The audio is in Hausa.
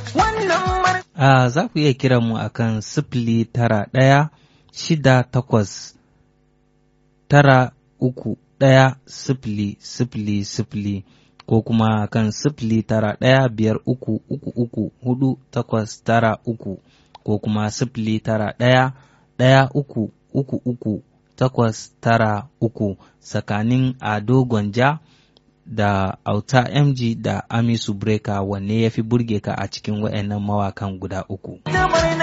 A za ku iya kiran mu akan sifili tara ɗaya shida takwas tara uku ɗaya sifili sifili sifili ko kuma kan sifili tara ɗaya biyar uku uku uku hudu takwas tara uku ko kuma sifili tara ɗaya ɗaya uku uku uku takwas tara uku tsakanin ado gwanja da auta mg da amisu breka wanne ya fi burge ka a cikin waɗannan mawakan guda uku.